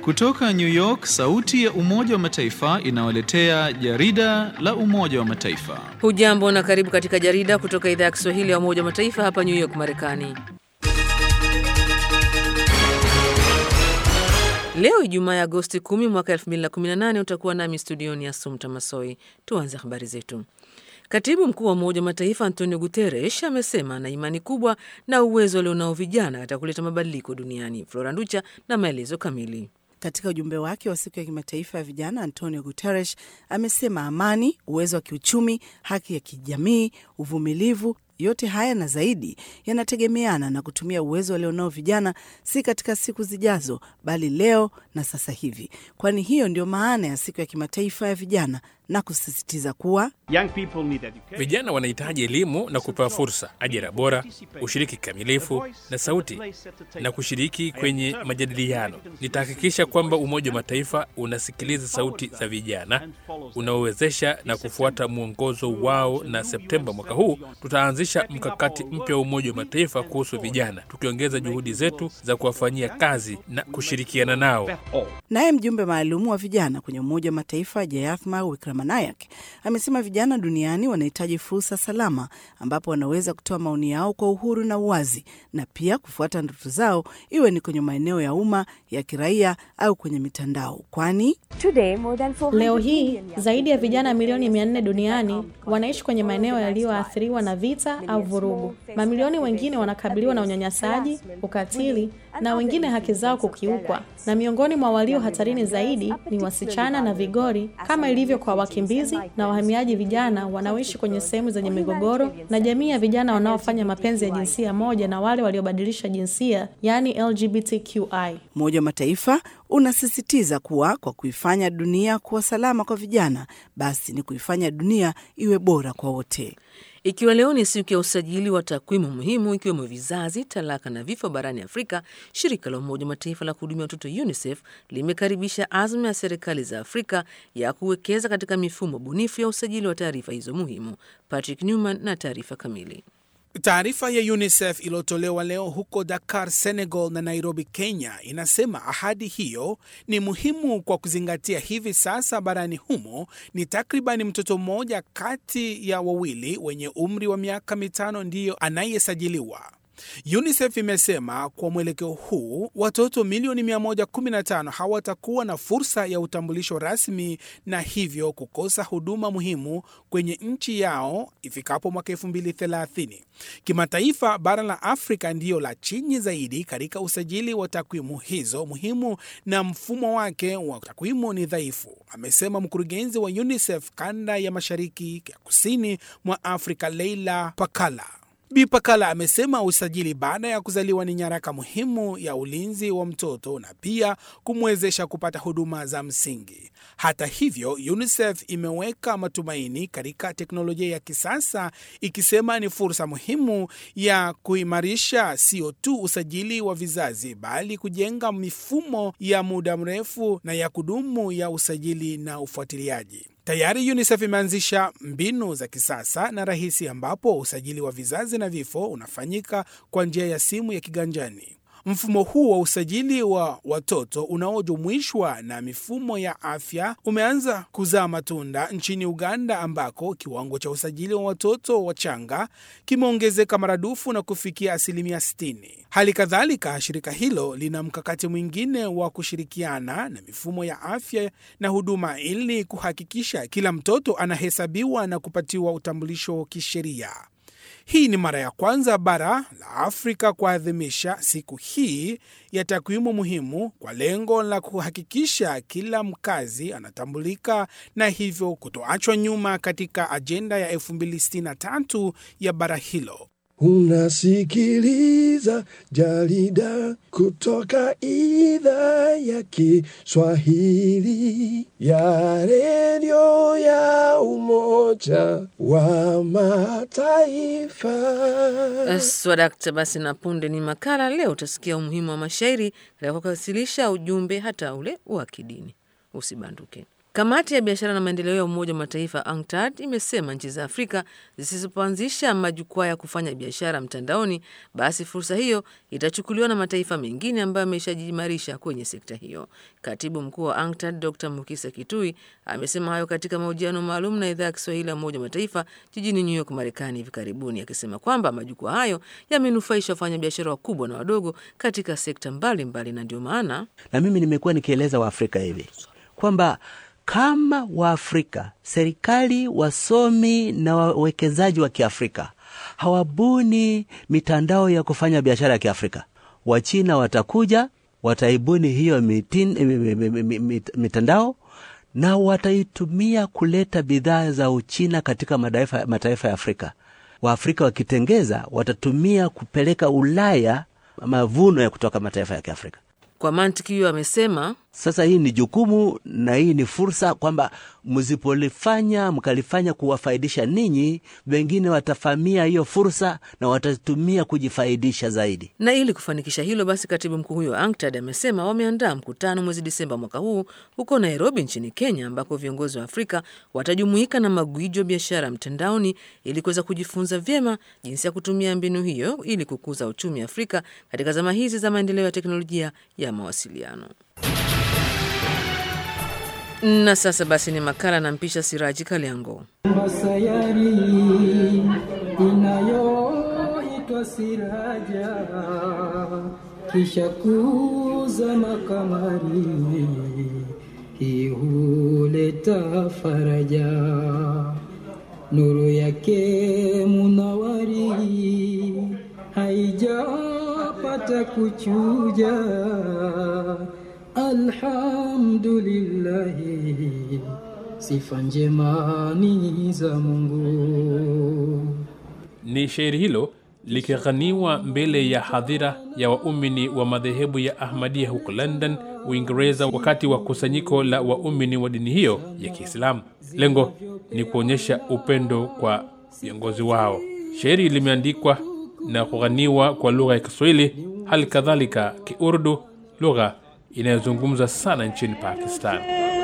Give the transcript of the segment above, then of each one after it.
Kutoka New York, sauti ya Umoja wa Mataifa inawaletea jarida la Umoja wa Mataifa. Hujambo na karibu katika jarida kutoka idhaa ya Kiswahili ya Umoja wa Mataifa hapa New York, Marekani. Leo Ijumaa ya Agosti 10 mwaka 2018 utakuwa nami studioni ya Sumta Masoi. Tuanze habari zetu. Katibu mkuu wa Umoja wa Mataifa Antonio Guterres amesema ana imani kubwa na uwezo walionao vijana katika kuleta mabadiliko duniani. Flora Nducha na maelezo kamili. Katika ujumbe wake wa siku ya kimataifa ya vijana, Antonio Guterres amesema amani, uwezo wa kiuchumi, haki ya kijamii, uvumilivu yote haya na zaidi yanategemeana na kutumia uwezo walionao vijana, si katika siku zijazo, bali leo na sasa hivi, kwani hiyo ndio maana ya siku ya kimataifa ya vijana, na kusisitiza kuwa vijana wanahitaji elimu na kupewa fursa, ajira bora, ushiriki kikamilifu na sauti na kushiriki kwenye majadiliano. Nitahakikisha kwamba Umoja wa Mataifa unasikiliza sauti za vijana, unaowezesha na kufuata mwongozo wao, na Septemba mwaka huu tutaanzisha mkakati mpya wa Umoja wa Mataifa kuhusu vijana, tukiongeza juhudi zetu za kuwafanyia kazi na kushirikiana nao. Naye mjumbe maalumu wa vijana kwenye Umoja wa Mataifa Jayathma Wickremanayak amesema vijana duniani wanahitaji fursa salama ambapo wanaweza kutoa maoni yao kwa uhuru na uwazi na pia kufuata ndoto zao, iwe ni kwenye maeneo ya umma, ya kiraia au kwenye mitandao, kwani leo hii zaidi ya vijana milioni mia nne duniani wanaishi kwenye maeneo yaliyoathiriwa na vita au vurugu. Mamilioni wengine wanakabiliwa na unyanyasaji, ukatili na wengine haki zao kukiukwa, na miongoni mwa walio hatarini zaidi ni wasichana na vigori, kama ilivyo kwa wakimbizi na wahamiaji vijana wanaoishi kwenye sehemu zenye migogoro, na jamii ya vijana wanaofanya mapenzi ya jinsia moja na wale waliobadilisha jinsia, yaani LGBTQI. Umoja wa Mataifa unasisitiza kuwa kwa kuifanya dunia kuwa salama kwa vijana, basi ni kuifanya dunia iwe bora kwa wote. Ikiwa leo ni siku ya usajili wa takwimu muhimu ikiwemo vizazi, talaka na vifo barani Afrika, shirika la Umoja wa Mataifa la kuhudumia watoto UNICEF limekaribisha azma ya serikali za Afrika ya kuwekeza katika mifumo bunifu ya usajili wa taarifa hizo muhimu. Patrick Newman na taarifa kamili. Taarifa ya UNICEF iliyotolewa leo huko Dakar, Senegal na Nairobi, Kenya, inasema ahadi hiyo ni muhimu kwa kuzingatia hivi sasa barani humo ni takribani mtoto mmoja kati ya wawili wenye umri wa miaka mitano ndiyo anayesajiliwa. UNICEF imesema kwa mwelekeo huu watoto milioni 115 hawatakuwa na fursa ya utambulisho rasmi na hivyo kukosa huduma muhimu kwenye nchi yao ifikapo mwaka 2030. Kimataifa, bara la Afrika ndiyo la chini zaidi katika usajili wa takwimu hizo muhimu na mfumo wake wa takwimu ni dhaifu, amesema mkurugenzi wa UNICEF kanda ya mashariki ya kusini mwa Afrika, Leila Pakala. Bi Pakala amesema usajili baada ya kuzaliwa ni nyaraka muhimu ya ulinzi wa mtoto na pia kumwezesha kupata huduma za msingi. Hata hivyo, UNICEF imeweka matumaini katika teknolojia ya kisasa ikisema ni fursa muhimu ya kuimarisha sio tu usajili wa vizazi bali kujenga mifumo ya muda mrefu na ya kudumu ya usajili na ufuatiliaji. Tayari UNICEF imeanzisha mbinu za kisasa na rahisi ambapo usajili wa vizazi na vifo unafanyika kwa njia ya simu ya kiganjani. Mfumo huu wa usajili wa watoto unaojumuishwa na mifumo ya afya umeanza kuzaa matunda nchini Uganda, ambako kiwango cha usajili wa watoto wachanga kimeongezeka maradufu na kufikia asilimia 60. Hali kadhalika, shirika hilo lina mkakati mwingine wa kushirikiana na mifumo ya afya na huduma ili kuhakikisha kila mtoto anahesabiwa na kupatiwa utambulisho kisheria. Hii ni mara ya kwanza bara la Afrika kuadhimisha siku hii ya takwimu muhimu kwa lengo la kuhakikisha kila mkazi anatambulika na hivyo kutoachwa nyuma katika ajenda ya 2063 ya bara hilo. Unasikiliza jarida kutoka idhaa ya Kiswahili ya redio ya Umoja wa Mataifa. Swadakta. Basi na punde ni makala. Leo utasikia umuhimu wa mashairi katika kuwasilisha ujumbe hata ule wa kidini. Usibanduke. Kamati ya biashara na maendeleo ya Umoja wa Mataifa UNCTAD imesema nchi za Afrika zisipoanzisha majukwaa ya kufanya biashara mtandaoni, basi fursa hiyo itachukuliwa na mataifa mengine ambayo yameshajiimarisha kwenye sekta hiyo. Katibu mkuu wa UNCTAD Dr Mukisa Kitui amesema hayo katika mahojiano maalum na idhaa ya Kiswahili ya Umoja wa Mataifa jijini New York, Marekani hivi karibuni, akisema kwamba majukwaa hayo yamenufaisha wafanyabiashara wakubwa na wadogo katika sekta mbalimbali mbali, na ndio maana na mimi nimekuwa nikieleza Waafrika hivi kwamba kama Waafrika, serikali, wasomi na wawekezaji wa Kiafrika hawabuni mitandao ya kufanya biashara ya Kiafrika, Wachina watakuja wataibuni hiyo mitin, mitandao na wataitumia kuleta bidhaa za Uchina katika mataifa, mataifa ya Afrika. Waafrika wakitengeza watatumia kupeleka Ulaya mavuno ya kutoka mataifa ya Kiafrika. Kwa mantiki hiyo amesema sasa hii ni jukumu na hii ni fursa kwamba msipolifanya mkalifanya kuwafaidisha ninyi, wengine watafamia hiyo fursa na watatumia kujifaidisha zaidi. Na ili kufanikisha hilo basi, katibu mkuu huyo wa UNCTAD amesema wameandaa mkutano mwezi Disemba mwaka huu huko Nairobi nchini Kenya, ambako viongozi wa Afrika watajumuika na magwiji wa biashara mtandaoni ili kuweza kujifunza vyema jinsi ya kutumia mbinu hiyo ili kukuza uchumi Afrika katika zama hizi za maendeleo ya teknolojia ya mawasiliano. Na sasa basi ni makala na mpisha Siraji Kaliango. Sayari inayoitwa Siraja kisha kuzama kamari, hii huleta faraja, nuru yake munawari haijapata kuchuja Alhamdulillahi, sifa njema ni za Mungu. Ni shairi hilo likighaniwa mbele ya hadhira ya waumini wa madhehebu ya Ahmadia huko London, Uingereza, wakati wa kusanyiko la waumini wa dini hiyo ya Kiislamu. Lengo ni kuonyesha upendo kwa viongozi wao. Shairi limeandikwa na kughaniwa kwa lugha ya Kiswahili, hali kadhalika Kiurdu, lugha inayozungumza sana nchini Pakistan.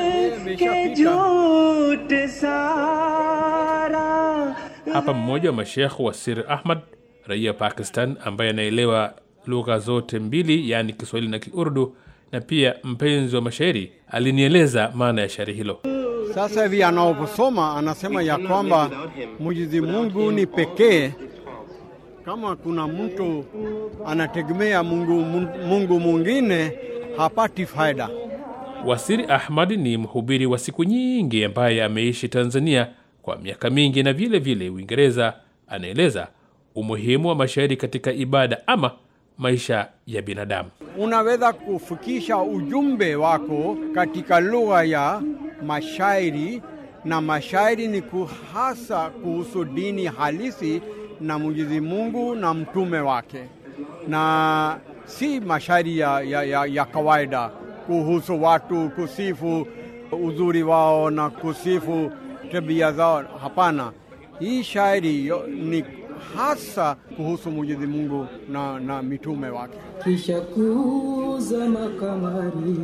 Hapa mmoja wa mashekh wa Sir Ahmad, raia wa Pakistan ambaye anaelewa lugha zote mbili, yaani Kiswahili na Kiurdu, na pia mpenzi wa mashairi, alinieleza maana ya shairi hilo. Sasa hivi anaposoma anasema ya kwamba Mwenyezi Mungu ni pekee. Kama kuna mtu anategemea Mungu, Mungu mwingine hapati faida. Wasiri Ahmad ni mhubiri wa siku nyingi ambaye ameishi Tanzania kwa miaka mingi na vile vile Uingereza. Anaeleza umuhimu wa mashairi katika ibada ama maisha ya binadamu. Unaweza kufikisha ujumbe wako katika lugha ya mashairi, na mashairi ni hasa kuhusu dini halisi na Mwenyezi Mungu na mtume wake, na si mashairi ya, ya, ya, ya kawaida kuhusu watu kusifu uzuri wao na kusifu tabia zao. Hapana, hii shairi ni hasa kuhusu Mwenyezi Mungu na, na mitume wake. Kisha kuzama kamari,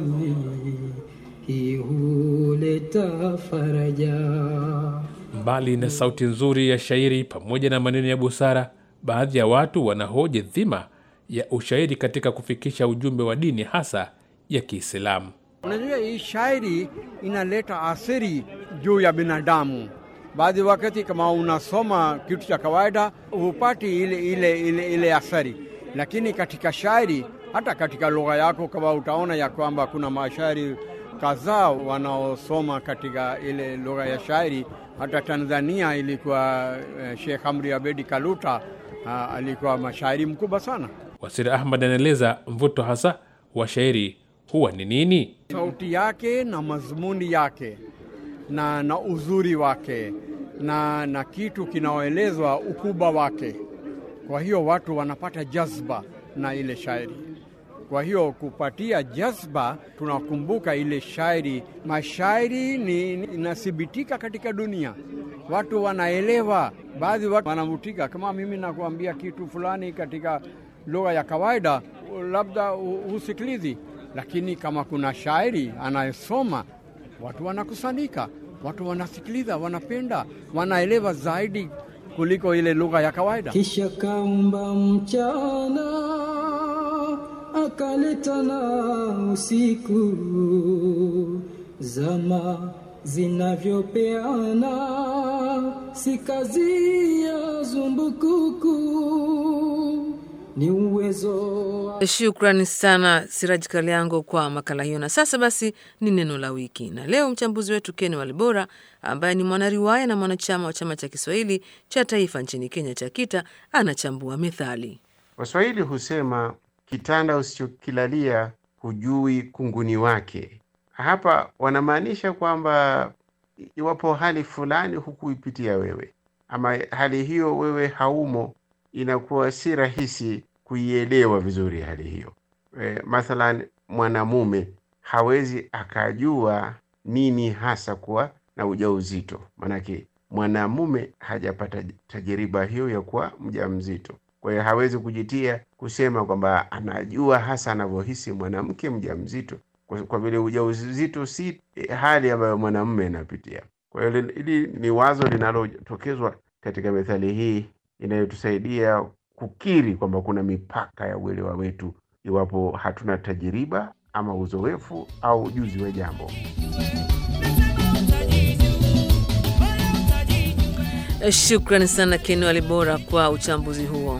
hii huleta faraja. Mbali na sauti nzuri ya shairi pamoja na maneno ya busara, baadhi ya watu wanahoji dhima ya ushairi katika kufikisha ujumbe wa dini hasa ya Kiislamu. Unajua, hii shairi inaleta athiri juu ya binadamu. Baadhi wakati kama unasoma kitu cha kawaida hupati ile, ile, ile, ile athari, lakini katika shairi, hata katika lugha yako, kama utaona ya kwamba kuna mashairi kadhaa wanaosoma katika ile lugha ya shairi. Hata Tanzania ilikuwa uh, Sheikh Amri Abedi Kaluta uh, alikuwa mashairi mkubwa sana. Wasiri Ahmad anaeleza mvuto hasa wa shairi huwa ni nini? Sauti yake na mazmuni yake na, na uzuri wake na, na kitu kinaoelezwa ukubwa wake. Kwa hiyo watu wanapata jazba na ile shairi. Kwa hiyo kupatia jazba, tunakumbuka ile shairi. Mashairi ni inathibitika katika dunia, watu wanaelewa. Baadhi watu wanavutika, kama mimi nakuambia kitu fulani katika lugha ya kawaida, labda husikilizi lakini kama kuna shairi anayesoma watu wanakusanyika, watu wanasikiliza, wanapenda, wanaelewa zaidi kuliko ile lugha ya kawaida. Kisha kaumba mchana akaleta na usiku, zama zinavyopeana, si kazi ya zumbukuku, ni uwezo wa Shukrani sana Siraji Kaliango kwa makala hiyo. Na sasa basi ni neno la wiki, na leo mchambuzi wetu Ken Walibora ambaye ni mwanariwaya na mwanachama wa chama cha Kiswahili cha taifa nchini Kenya cha KITA anachambua methali. Waswahili husema kitanda usichokilalia hujui kunguni wake. Hapa wanamaanisha kwamba iwapo hali fulani hukuipitia wewe, ama hali hiyo wewe haumo, inakuwa si rahisi kuielewa vizuri hali hiyo. E, mathalan mwanamume hawezi akajua nini hasa kuwa na ujauzito, maanake mwanamume hajapata tajiriba hiyo ya kuwa mjamzito. Kwa hiyo hawezi kujitia kusema kwamba anajua hasa anavyohisi mwanamke mjamzito, kwa kwa vile ujauzito si hali ambayo mwanamume anapitia. Kwa hiyo hili ni wazo linalotokezwa katika methali hii inayotusaidia kukiri kwamba kuna mipaka ya uelewa wetu iwapo hatuna tajiriba ama uzoefu au ujuzi wa jambo. Shukrani sana Ken Walibora kwa uchambuzi huo.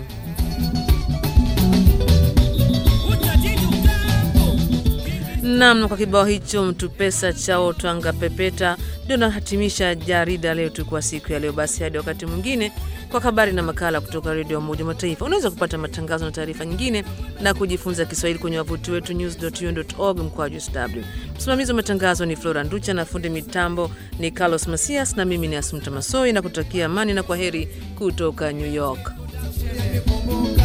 Nam, kwa kibao hicho mtu pesa chao twanga pepeta, ndio nahatimisha jarida leo tu kwa siku ya leo. Basi hadi wakati mwingine, kwa habari na makala kutoka redio ya Umoja wa Mataifa. Unaweza kupata matangazo na taarifa nyingine na kujifunza Kiswahili kwenye wavuti wetu news.un.org mkwaju sw. Msimamizi wa matangazo ni Flora Nducha na fundi mitambo ni Carlos Masias, na mimi ni Asumta Masoi na kutakia amani na kwa heri kutoka New York.